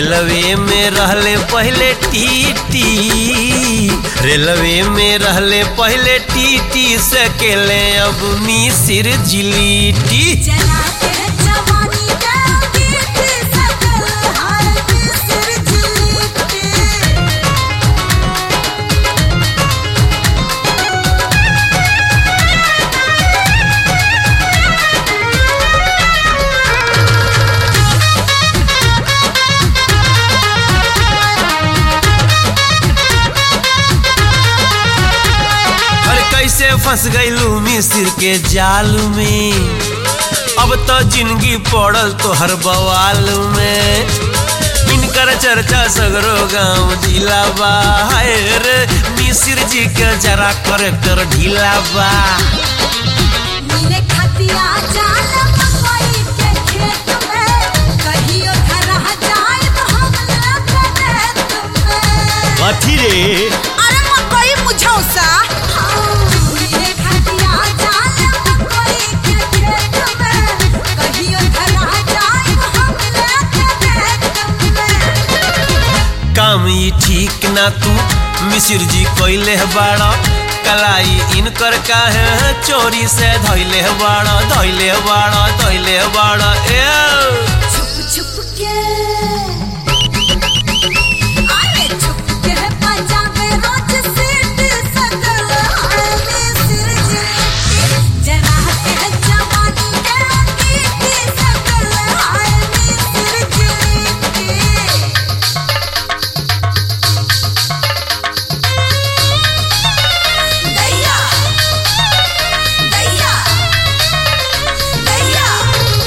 Railway में रहले पहले टीटी रेलवे में रहले पहले टीटी सकेले अब मिसिर जिलीटी जला के जवानी का गीत सकल हाल मिस्र जिलीटे अरे कैसे फंस गईलू मिसिर के जाल में अब तो जिंदगी पड़ल तो हर बवाल में इनकर चर्चा सगरो गांव जिला बा हाय रे मिसिर जी के जरा करेक्टर ढीला बा नीले खतिया जाल मकई के खेत में कहियो धरा जाए तो हम लगने तुम्हें कथी रे अरे मकई मुझौसा नीले खतिया जाल मकई के खेत में कहियो धरा जाए तो हम लगने तुम्हें काम ई ठीक ना तू मिसिर जी कोइले बाड़ा कलाई इनकर काहे चोरी से धैले बाड़ा धैले बाड़ा धैले बाड़ा ए छुप छुप के अरे छुप के पंजाबे रोज सीट सकल हाल में सिर जीती जरा के जवानी के गीत सकल हाल में सिर जीती दैया दैया दैया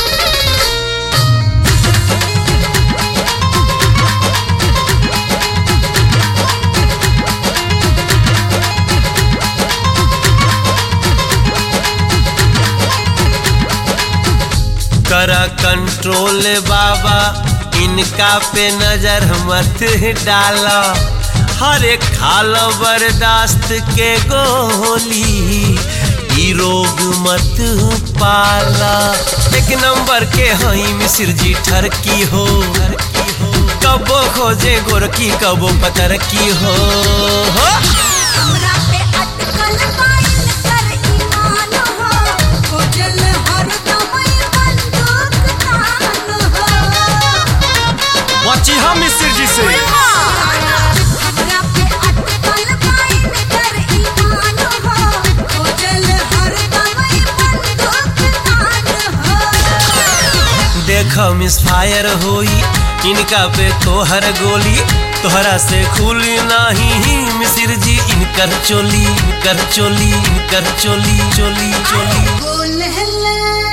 करा कंट्रोल बाबा इनका पे नजर मत डाला हर एक खाल बर्दाश्त के गोली ई रोग मत पाला एक नंबर के हई मिसिर जी ठरकी हो कबो खोजे गोरकी कबो पतर की हो, हो। हमरा पे अटकल पाइल कर ईमान हो खोजल हरदम बंदूक तान हो बची हम मिसिर जी से हमरा पे अटकल पाइल कर ईमान हो खोजल हरदम बंदूक तान हो देख मिस फायर होई इनका पे तोहर गोली तोहरा से खुली नाही मिसिर जी इनकर चोली इनकर चोली इनकर चोली चोली चोली बोल हल्ला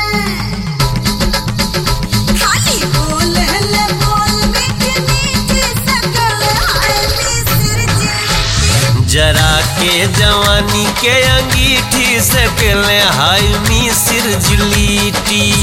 खाली बोल हल्ला बोल मीठी मीठी सकल हाय मिस्र जी जरा के जवानी के अंगीठी से केले हाय मिसिर जिलीटी